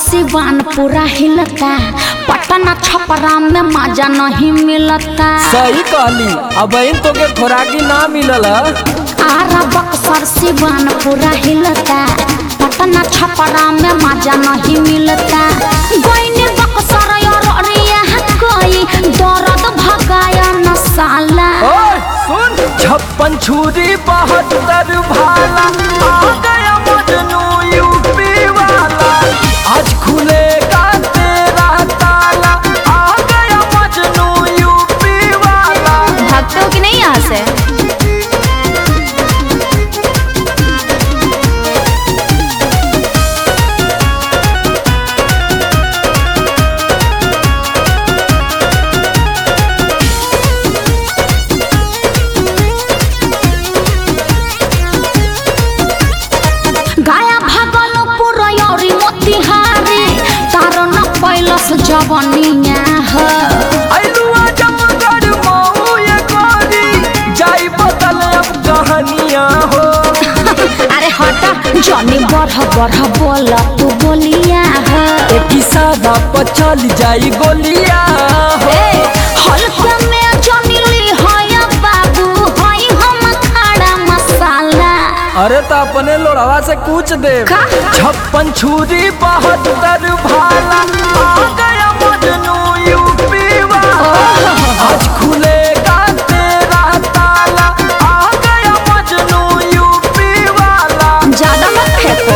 सिवान पूरा हिलता पटना छपरा में मजा नहीं मिलता सही कहली अब इन तो के खोराकी ना मिलल ह। आरा बक्सर सिवान पूरा हिलता पटना छपरा में मजा नहीं मिलता गोइने बक्सर और अरिया कोई दर्द भगाया न साला ओए सुन छप्पन छुरी बहत्तर भाला आ गया मजनू यूपी वाला आज खुलेगा तेरा ताला आ गया मजनू यूपी वाला भागते हो कि नहीं यहाँ से गाया भागलपुर औरी मोतिहारी तारो न पैलस जवनिया ह अइलुआ जमगढ़ मऊ ये गोरी जाई बदल अब कहानियां हो अरे हटा जनी बढ़ बढ़ बोल तू बोलिया ह एक सादा पर चल जाई गोलियां हो ए हल्के में जनी ली है बाबू हई हम खड़ा मसाला अरे तो अपने लोड़वा से पूछ दे का? छप्पन छुरी बहत्तर भाला आ गया मजनू यूपी वाला आज खुलेगा तेरा ताला आ गया मजनू यूपी वाला ज्यादा मत फेंको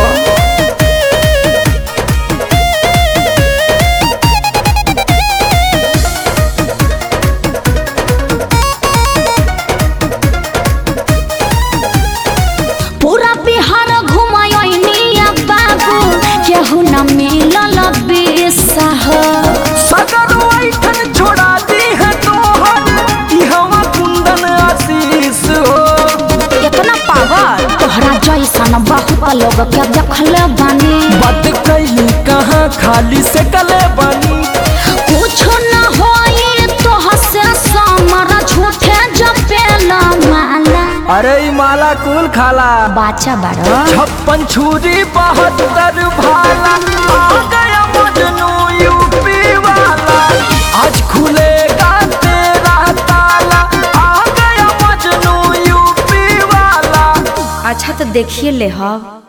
पूरा बिहार घुमायोनिया बाबू केहू न मिलल बेसह सगर वैठन छोड़ा दी है तोहर ई हवा कुंदन आशीष हो इतना पागल तोहरा जैसन बहुत लोग के देखले बानी बात कैली कहाँ खाली से कले बनी कुछ न होई तोह से समर झूठे जपेला माला अरे ई माला कुल खाला बाचा बारो छप्पन छुरी बहत्तर भाला आ गया मजनू यूपी वाला आज खुलेगा तेरा ताला आ गया मजनू यूपी वाला अच्छा तो देखिए ले हम